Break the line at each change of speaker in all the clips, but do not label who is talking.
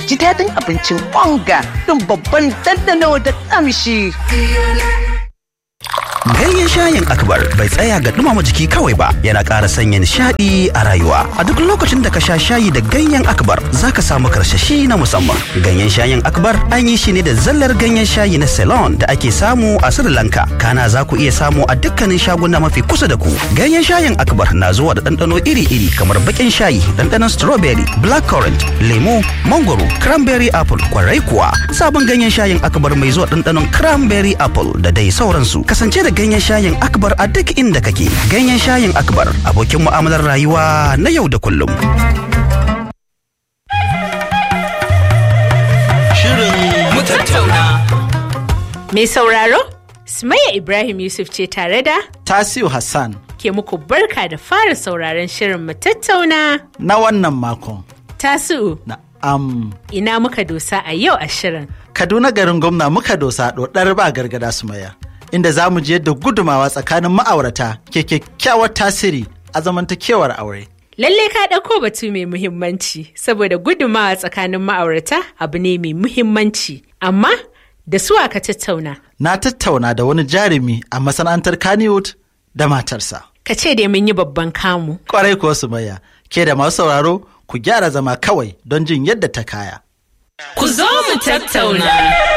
ji daɗin abincin onga don babban dandano da ƙamshi.
Ganyen shayin akbar bai tsaya ga dumama jiki kawai ba yana ƙara sanya nishaɗi a rayuwa. A duk lokacin da ka sha shayi da ganyen akbar za ka samu karsashi na musamman. Ganyen shayin akbar an yi shi ne da zallar ganyen shayi na Ceylon da ake samu a Sri Lanka. Kana za ku iya samu a dukkanin shaguna mafi kusa da ku. Ganyen shayin akbar na zuwa da ɗanɗano iri-iri kamar baƙin shayi, ɗanɗanon strawberry, blackcurrant, lemu, mangoro, cranberry apple, kwarai kuwa. Sabon ganyen shayin akbar mai zuwa ɗanɗanon cranberry apple da dai sauransu. Kasance da ganyen shayin akbar a duk inda kake ganyen shayin akbar abokin mu'amalar rayuwa na yau da kullum
Shirin mu tattauna.
Mai sauraro, Sumayya Ibrahim Yusuf ce tare da
Tasiu Hassan
ke muku barka da fara sauraron shirin mu tattauna.
na wannan makon.
Tasu'u,
Na am
ina muka dosa a yau a shirin.
Kaduna garin gwamna muka dosa ɗoɗar ba gargada su maya. Inda za mu ji yadda gudumawa tsakanin ma'aurata ke kyakkyawar tasiri a zamantakewar aure.
Lalle ka ɗauko batu mai muhimmanci saboda gudumawa tsakanin ma'aurata abu ne mai muhimmanci. Amma da su aka tattauna.
Na tattauna da wani jarumi a masana'antar Kannywood da matarsa.
Ka ce dai mun yi babban kamu.
Kwarai kuwa su maya. Ke da masu sauraro ku gyara zama kawai don jin yadda ta kaya.
Ku zo mu tattauna.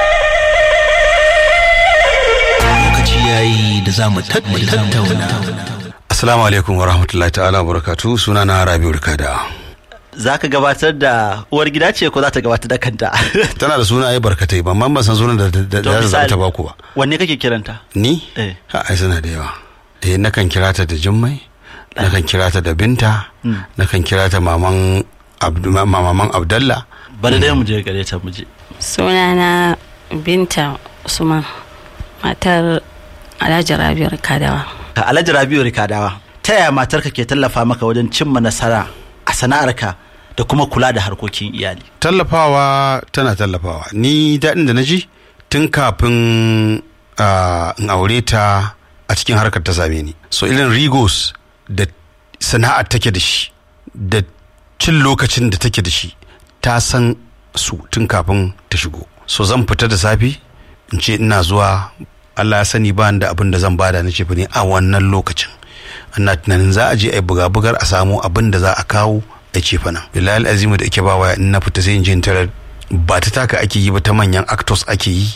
lokaci yayi da za mu tattauna.
assalamu alaikum wa rahmatullahi ta'ala wa barakatu suna na rabiu rikada
Za ka gabatar da uwar gida ce ko za ta gabatar da kanta?
tana da suna ai barkatai ba man ban san sunan da da
To,
da za
misali,
ta baku ba
Wanne kake kiranta?
ni
Eh.
ha ai suna da yawa eh nakan kira ta da jummai nakan kira ta da binta nakan kira ta maman Abdu- ma- maman abdallah
Bari dai mu je gare ta mu je.
sunana binta usman matar alhaji rabiyar kadawa
Ka Alhaji Rabiu Rikadawa, ta yaya matarka ke tallafa maka wajen cimma nasara a sana'arka da kuma kula da harkokin iyali?
tallafawa tana tallafawa ni daɗin da na ji tun kafin ah, in aure ta a cikin harkar ta same ni so irin rigos da sana'ar take da shi da cin lokacin da take da shi ta san su tun kafin ta shigo so zan fita da safe in ce ina zuwa Allah ya sani ba ni da abin da zan bada na ce ne a wannan lokacin ana tunanin za a je a yi buga-bugar a samu abin da za a kawo a ce fa nan bilal azimu da ake ba waya in na fita sai in je in tarar ba ta taka ake yi ba ta manyan actors ake yi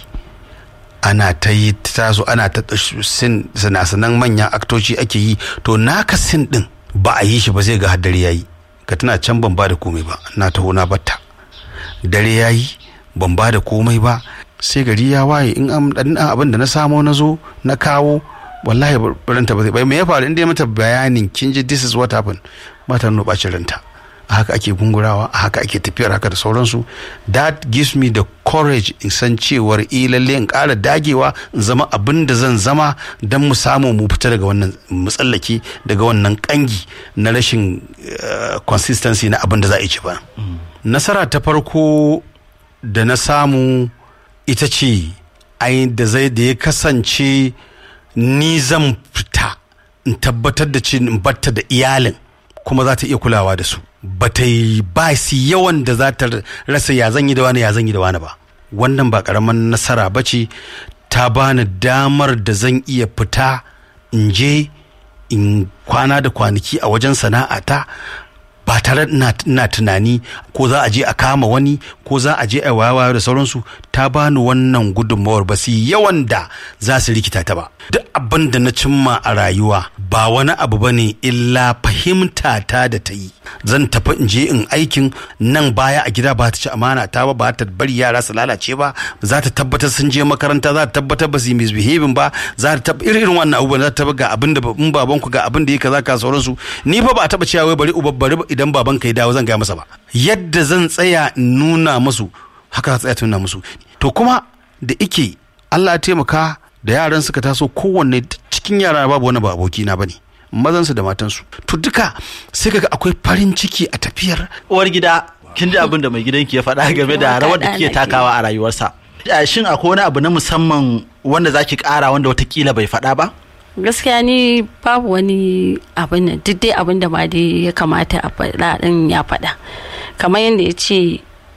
ana ta yi ta taso ana ta sin sinasanan manyan aktoci ake yi to naka sin din ba a yi shi ba zai ga haddare yayi ka tana can ban ba da komai ba na taho na batta dare yayi ban ba da komai ba sai gari ya waye in an dan abin da na samo na zo na kawo wallahi ranta ba zai bai me ya faru inda ya mata bayanin kin ji this is what happened ba ta nuna bacin ranta a haka ake gungurawa a haka ake tafiyar haka da sauransu that gives me the courage in san cewar eh lalle in ƙara dagewa in zama abin da zan zama don mu samu mu fita daga wannan matsallaki daga wannan kangi na rashin eh, consistency na abin da za a yi ci ba nasara ta farko da na samu ita ce ai da zai da ya kasance ni zan fita in tabbatar da ce in batta da iyalin kuma za ta iya kulawa da su ba ta yi ba su yawan da za ta rasa ya zan yi da wani ya zan yi da wani ba wannan ba karaman nasara ba ce ta bani damar da zan iya fita in je in kwana da kwanaki a wajen sana'ata ba tare ina ina tunani ko za a je a kama wani ko za a je a wayawa da sauransu ta bani wannan gudunmawar ba su yawan da za su rikita ta ba duk abin da na cimma a rayuwa ba wani abu ba ne illa fahimta ta da ta yi zan tafi in je in aikin nan baya a gida ba ta ci amana ta ba ba ta bari yara su lalace ba za ta tabbatar sun je makaranta za ta tabbatar ba su yi misbehaving ba za ta tabbatar irin irin wannan abubuwan za ta tabbatar ga abin da in babanku ga abin da ya kaza ka sauransu ni fa ba a taba cewa wai bari uba bari idan baban ka ya dawo zan gaya masa ba yadda zan tsaya in nuna musu haka za tsaya ta nuna musu to kuma da ike Allah ya taimaka da yaran suka taso kowanne cikin yara babu wani ba aboki na bane mazansu da matansu to duka sai kaga akwai farin ciki a tafiyar
Uwar gida, kin ji abin da mai gidanki ya faɗa game da rawar da kike takawa a rayuwarsa. Eh, Shin akwai wani abu na musamman wanda za ki ƙara wanda watakila bai faɗa ba?
gaskiya ni babu wani abin nan duk dai abin da ma dai ya kamata a faɗa ɗin ya faɗa kamar yadda ya ce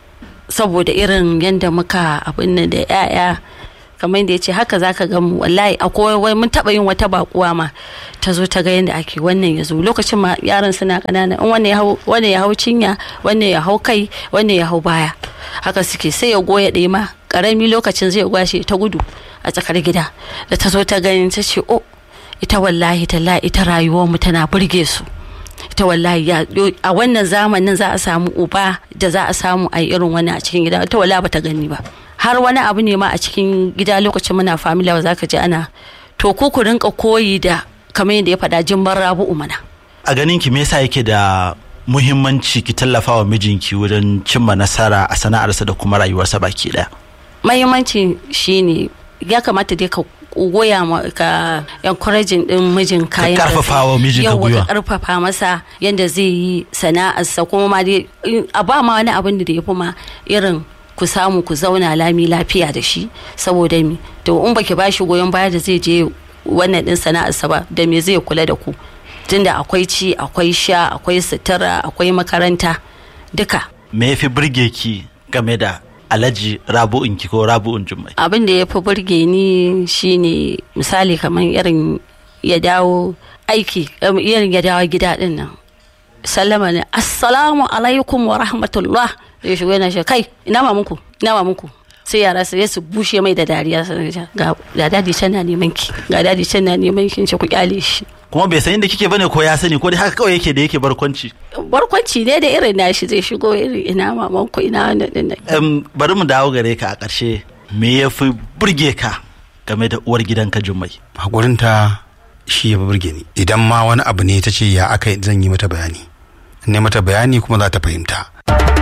saboda irin yadda muka abin nan da 'ya'ya kamar da ya ce haka zaka ga mu wallahi akwai wai mun taba yin wata bakuwa ma ta zo ta ga yadda ake wannan ya zo lokacin ma yaran suna kanana in wannan ya hau wannan ya hau cinya wannan ya hau kai wannan ya hau baya haka suke sai ya goya ɗaya ma karami lokacin zai gwashe ta gudu a tsakar gida da ta zo ta gani ta ce oh ita wallahi tallahi ita rayuwar mu tana burge su ita wallahi ya a wannan zamanin za a samu uba da za a samu a irin wani a cikin gida ita wallahi bata gani ba har wani abu ne ma a cikin gida lokacin muna famila za ka ji ana to ku ku rinka koyi da kamar yadda ya faɗa jimbar rabu'u mana
a ganin ki me yasa yake da muhimmanci ki tallafa wa mijinki wurin cimma nasara a sana'arsa da kuma rayuwarsa baki daya
mahimmanci shine ya kamata dai ka goya ma ka encouraging din mijin kayan
Ka karfafa wa mijinka gwiwa.
ka karfafa masa yanda zai yi sana'arsa kuma ma dai a ba ma wani abin da ya fi ma irin ku samu ku zauna lami lafiya da shi saboda mi to in baki bashi goyon baya da zai je wannan din sana'arsa ba da me zai kula da ku tunda akwai ci akwai sha akwai sutura akwai makaranta duka
me yafi burge ki game da alhaji rabu'un ki ko rabu'un jummai
abin da ya fi burge ni shine misali kamar irin ya dawo aiki um, irin ya dawo gida din nan sallama ne assalamu alaikum wa rahmatullah ya shigo yana shi kai ina mamunku ina mamunku sai yara su su bushe mai da dariya su ga ga dadi can na neman ki ga dadi can na neman ki ce ku kyale shi
kuma bai san inda kike bane ko ya sani ko dai haka kawai yake da yake barkwanci
barkwanci ne da irin nashi zai shigo irin ina mamanku ina wannan din nan
Em, bari mu dawo gare ka a ƙarshe me ya fi burge ka game da uwar gidanka jummai
haƙurinta shi ya fi burge ni idan ma wani abu ne ta ce ya aka zan yi mata bayani ne mata bayani kuma za ta fahimta